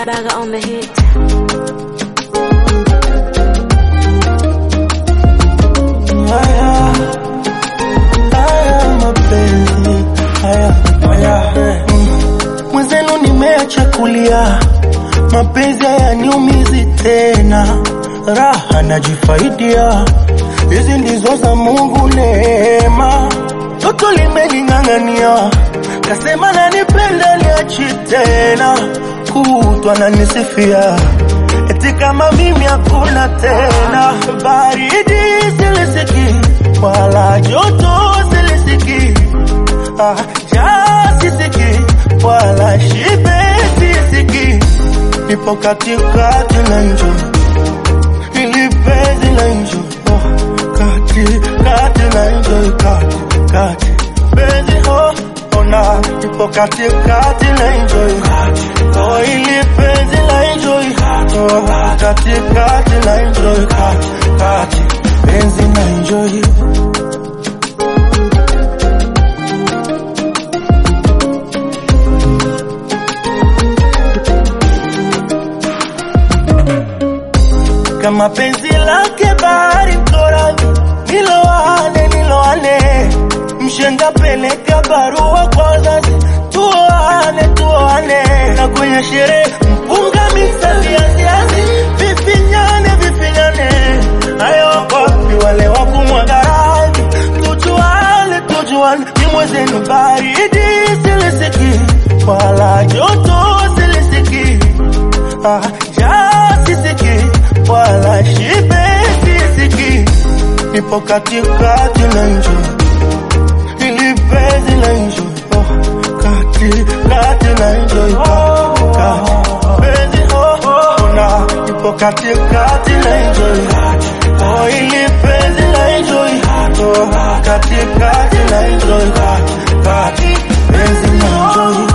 Baga on the hit. Haya, haya mapenzi haya, haya. Mm. Mwenzenu nimeacha kulia, mapenzi hayaniumizi tena, raha najifaidia, hizi ndizo za Mungu neema. Toto limeling'ang'ania, kasema nanipenda niachi tena, kutwa nanisifia eti kama mimi hakuna tena, baridi silisiki wala joto silisiki, ah, njaa sisiki wala shibe sisiki, nipo katikati na njo ili penzi na njo oh, kati kati na njo kati kati penzi oh, ona nipo katikati na njo oh, ili penzi na njo oh, kati kati na njo kati kati penzi na njo kama penzi lake bahari mtorani, niloane niloane, mshenga peleka barua kwa wazazi, tuoane tuoane, na kwenye sherehe mpunga miksa viaziazi, vifinyane vifinyane, hayo wapi wale wa kumwaga rangi, tujuane tujuane, ni mwezenu baridi silisiki, wala joto silisiki, ah, njaa sisiki wala shibe sisiki, nipo katikati na njo ili penzi na njo oh, kati kati na njo kati penzi oh, oh, na nipo katikati na njo oh, ili penzi na njo oh, katikati na njo kati kati penzi na njo